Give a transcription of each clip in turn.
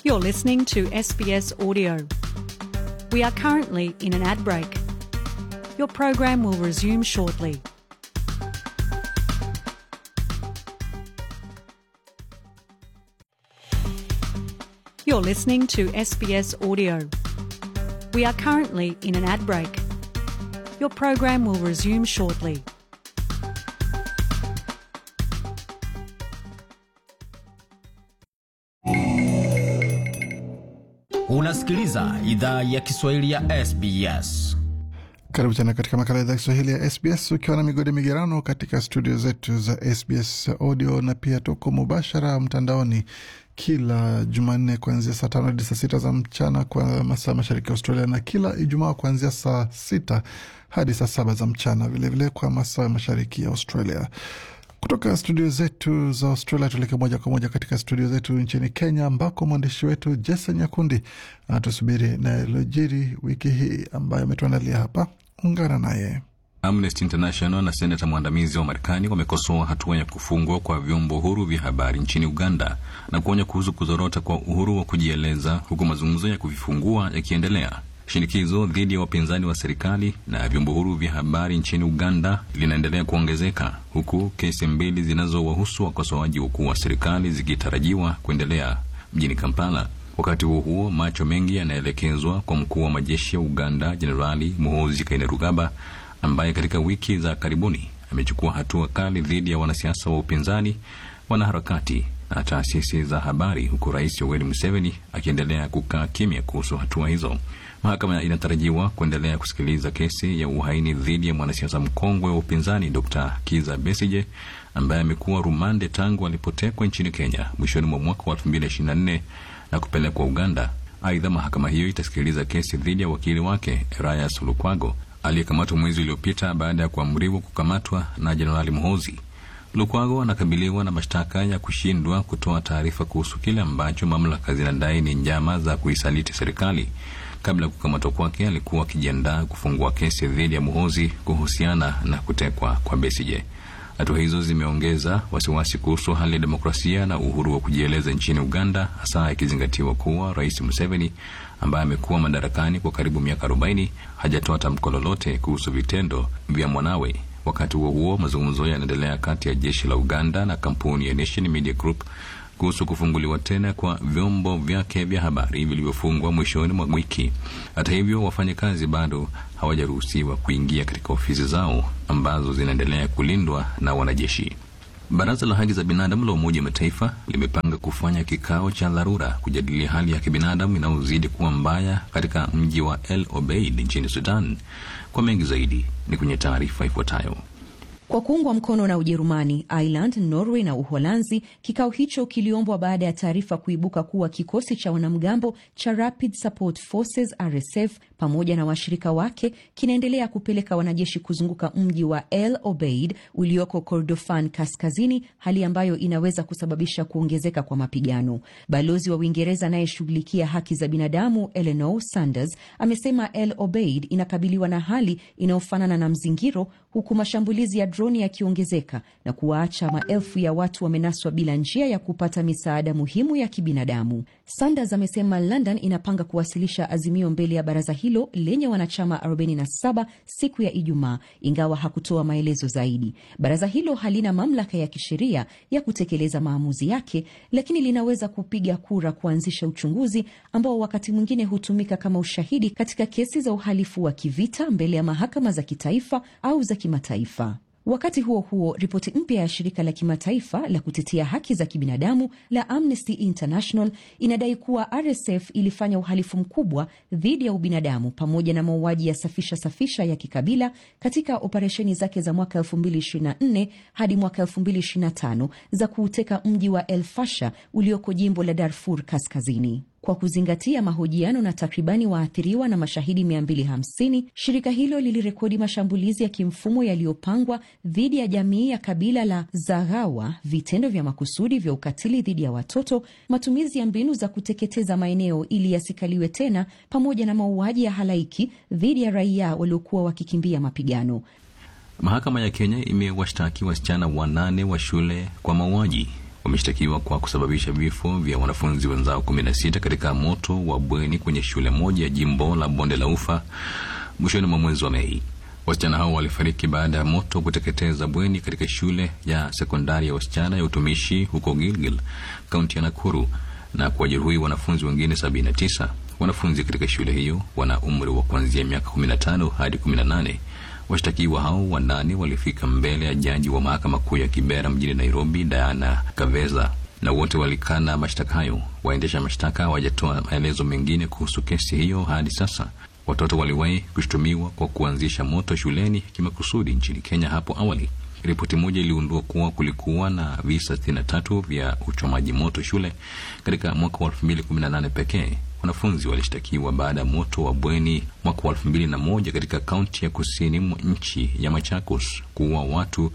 You're listening to SBS Audio. We are currently in an ad break. Your program will resume shortly. You're listening to SBS Audio. We are currently in an ad break. Your program will resume shortly. Unasikiliza idhaa ya Kiswahili ya SBS. Karibu tena katika makala ya idhaa Kiswahili ya SBS ukiwa na migodi migerano katika studio zetu za SBS audio na pia tuko mubashara mtandaoni kila Jumanne kuanzia saa tano hadi saa sita za mchana kwa masaa mashariki ya Australia na kila Ijumaa kuanzia saa sita hadi saa saba za mchana vilevile vile kwa masaa mashariki ya Australia. Kutoka studio zetu za Australia tuelekee moja kwa moja katika studio zetu nchini Kenya, ambako mwandishi wetu Jason Nyakundi anatusubiri na yaliyojiri wiki hii ambayo ametuandalia hapa. Ungana naye. Amnesty International na seneta mwandamizi wa Marekani wamekosoa hatua ya kufungwa kwa vyombo huru vya habari nchini Uganda na kuonya kuhusu kuzorota kwa uhuru wa kujieleza, huku mazungumzo ya kuvifungua yakiendelea. Shinikizo dhidi ya wapinzani wa serikali na vyombo huru vya habari nchini Uganda linaendelea kuongezeka huku kesi mbili zinazowahusu wakosoaji wakuu wa serikali zikitarajiwa kuendelea mjini Kampala. Wakati huo huo, macho mengi yanaelekezwa kwa mkuu wa majeshi ya Uganda Jenerali Muhoozi Kainerugaba ambaye katika wiki za karibuni amechukua hatua kali dhidi ya wanasiasa wa upinzani, wanaharakati na taasisi za habari, huku Rais Yoweri Museveni akiendelea kukaa kimya kuhusu hatua hizo. Mahakama inatarajiwa kuendelea kusikiliza kesi ya uhaini dhidi ya mwanasiasa mkongwe wa upinzani Dr Kiza Besije ambaye amekuwa rumande tangu alipotekwa nchini Kenya mwishoni mwa mwaka wa 2024 na kupelekwa Uganda. Aidha, mahakama hiyo itasikiliza kesi dhidi ya wakili wake Erastus Lukwago aliyekamatwa mwezi uliopita baada ya kuamriwa kukamatwa na Jenerali Muhoozi. Lukwago anakabiliwa na mashtaka ya kushindwa kutoa taarifa kuhusu kile ambacho mamlaka zinadai ni njama za kuisaliti serikali. Kabla ya kukamatwa kwake, alikuwa akijiandaa kufungua kesi dhidi ya Muhoozi kuhusiana na kutekwa kwa Besigye. Hatua hizo zimeongeza wasiwasi kuhusu hali ya demokrasia na uhuru wa kujieleza nchini Uganda, hasa ikizingatiwa kuwa Rais Museveni ambaye amekuwa madarakani kwa karibu miaka 40 hajatoa tamko lolote kuhusu vitendo vya mwanawe. Wakati huo huo, mazungumzo yanaendelea kati ya jeshi la Uganda na kampuni ya Nation Media Group kuhusu kufunguliwa tena kwa vyombo vyake vya habari vilivyofungwa mwishoni mwa wiki. Hata hivyo, wafanyakazi bado hawajaruhusiwa kuingia katika ofisi zao ambazo zinaendelea kulindwa na wanajeshi. Baraza la haki za binadamu la Umoja wa Mataifa limepanga kufanya kikao cha dharura kujadilia hali ya kibinadamu inayozidi kuwa mbaya katika mji wa El Obeid nchini Sudan. Kwa mengi zaidi ni kwenye taarifa ifuatayo. Kwa kuungwa mkono na Ujerumani, Ireland, Norway na Uholanzi, kikao hicho kiliombwa baada ya taarifa kuibuka kuwa kikosi cha wanamgambo cha Rapid Support Forces RSF pamoja na washirika wake kinaendelea kupeleka wanajeshi kuzunguka mji wa El Obeid ulioko Kordofan kaskazini, hali ambayo inaweza kusababisha kuongezeka kwa mapigano. Balozi wa Uingereza anayeshughulikia haki za binadamu Eleanor Sanders amesema El Obeid inakabiliwa na hali inayofanana na mzingiro, huku mashambulizi ya droni yakiongezeka na kuwaacha maelfu ya watu wamenaswa bila njia ya kupata misaada muhimu ya kibinadamu. Sanders amesema London inapanga kuwasilisha azimio mbele ya baraza hilo lenye wanachama 47 siku ya Ijumaa, ingawa hakutoa maelezo zaidi. Baraza hilo halina mamlaka ya kisheria ya kutekeleza maamuzi yake, lakini linaweza kupiga kura kuanzisha uchunguzi ambao wakati mwingine hutumika kama ushahidi katika kesi za uhalifu wa kivita mbele ya mahakama za kitaifa au za kimataifa. Wakati huo huo, ripoti mpya ya shirika la kimataifa la kutetea haki za kibinadamu la Amnesty International inadai kuwa RSF ilifanya uhalifu mkubwa dhidi ya ubinadamu pamoja na mauaji ya safisha safisha ya kikabila katika operesheni zake za mwaka 2024 hadi mwaka 2025 za kuuteka mji wa El Fasher ulioko jimbo la Darfur Kaskazini. Kwa kuzingatia mahojiano na takribani waathiriwa na mashahidi 250, shirika hilo lilirekodi mashambulizi ya kimfumo yaliyopangwa dhidi ya jamii ya kabila la Zaghawa, vitendo vya makusudi vya ukatili dhidi ya watoto, matumizi ya mbinu za kuteketeza maeneo ili yasikaliwe tena, pamoja na mauaji ya halaiki dhidi ya raia waliokuwa wakikimbia mapigano. Mahakama ya Kenya imewashtaki wasichana wanane wa shule kwa mauaji wameshtakiwa kwa kusababisha vifo vya wanafunzi wenzao kumi na sita katika moto wa bweni kwenye shule moja ya jimbo la bonde la ufa mwishoni mwa mwezi wa Mei. Wasichana hao walifariki baada ya moto kuteketeza bweni katika shule ya sekondari ya wasichana ya utumishi huko Gilgil, kaunti ya Nakuru na kuwajeruhi wanafunzi wengine 79. Wanafunzi katika shule hiyo wana umri wa kuanzia miaka 15 hadi 18. Washtakiwa hao wanane walifika mbele ya jaji wa mahakama kuu ya Kibera mjini Nairobi, Diana Kaveza, na wote walikana mashtaka hayo. Waendesha mashtaka hawajatoa maelezo mengine kuhusu kesi hiyo hadi sasa. Watoto waliwahi kushutumiwa kwa kuanzisha moto shuleni kimakusudi nchini Kenya hapo awali. Ripoti moja iliundua kuwa kulikuwa na visa 63 vya uchomaji moto shule katika mwaka wa 2018 pekee. Wanafunzi walishtakiwa baada ya moto wa bweni mwaka wa 2001 katika kaunti ya kusini mwa nchi ya Machakos kuua watu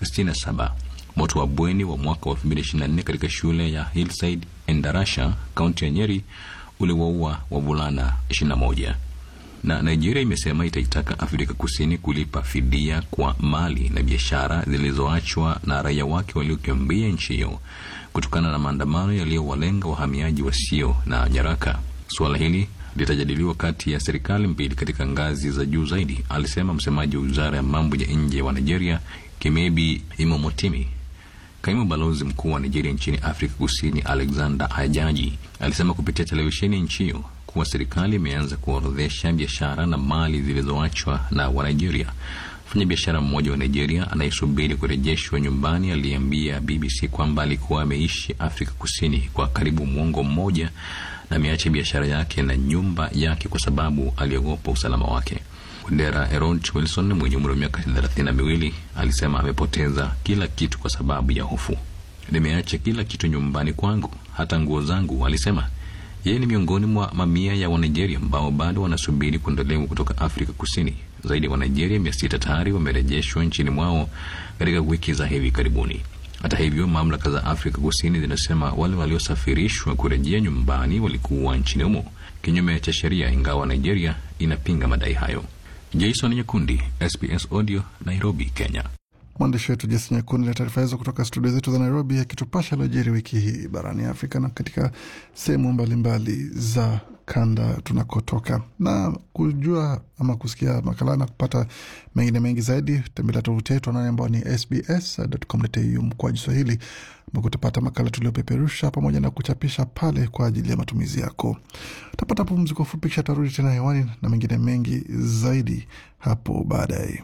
67. Moto wa bweni wa mwaka wa 2024 katika shule ya Hillside Endarasha, kaunti ya Nyeri uliwaua wavulana 21 na Nigeria imesema itaitaka Afrika Kusini kulipa fidia kwa mali na biashara zilizoachwa na raia wake waliokimbia nchi hiyo kutokana na maandamano yaliyowalenga wahamiaji wasio na nyaraka. Suala hili litajadiliwa kati ya serikali mbili katika ngazi za juu zaidi, alisema msemaji wa wizara ya mambo ya nje wa Nigeria, Kimebi Imomotimi. Kaimu balozi mkuu wa Nigeria nchini Afrika Kusini, Alexander Ajaji, alisema kupitia televisheni ya nchi hiyo kuwa serikali imeanza kuorodhesha biashara na mali zilizoachwa na Wanigeria. Mfanyabiashara mmoja wa Nigeria anayesubiri kurejeshwa nyumbani aliambia BBC kwamba alikuwa ameishi Afrika Kusini kwa karibu mwongo mmoja na ameacha biashara yake na nyumba yake kwa sababu aliogopa usalama wake. Wandera Erod Wilson mwenye umri wa miaka thelathini na miwili alisema amepoteza kila kitu kwa sababu ya hofu. Nimeacha kila kitu nyumbani kwangu, hata nguo zangu, alisema. Yeye ni miongoni mwa mamia ya Wanigeria ambao bado wanasubiri kuondolewa kutoka Afrika Kusini. Zaidi ya Wanigeria mia sita tayari wamerejeshwa nchini mwao katika wiki za hivi karibuni. Hata hivyo, mamlaka za Afrika Kusini zinasema wale waliosafirishwa kurejea nyumbani walikuwa nchini humo kinyume cha sheria, ingawa Nigeria inapinga madai hayo. Jason Nyakundi, SBS Audio, Nairobi, Kenya. Mwandishi wetu Jesi Nyakundi na taarifa hizo kutoka studio zetu za Nairobi, akitupasha lojeri wiki hii barani Afrika na katika sehemu mbalimbali za kanda tunakotoka. Na kujua ama kusikia makala na kupata mengine mengi zaidi, tembelea tovuti yetu anani ambao ni sbs.com.au mkoaji Swahili, ambako utapata makala tuliopeperusha pamoja na kuchapisha pale kwa ajili ya matumizi yako. Utapata pumziko fupi, kisha tarudi tena hewani na mengine mengi zaidi hapo baadaye.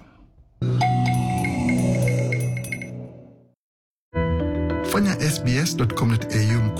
Fanya sbs.com.au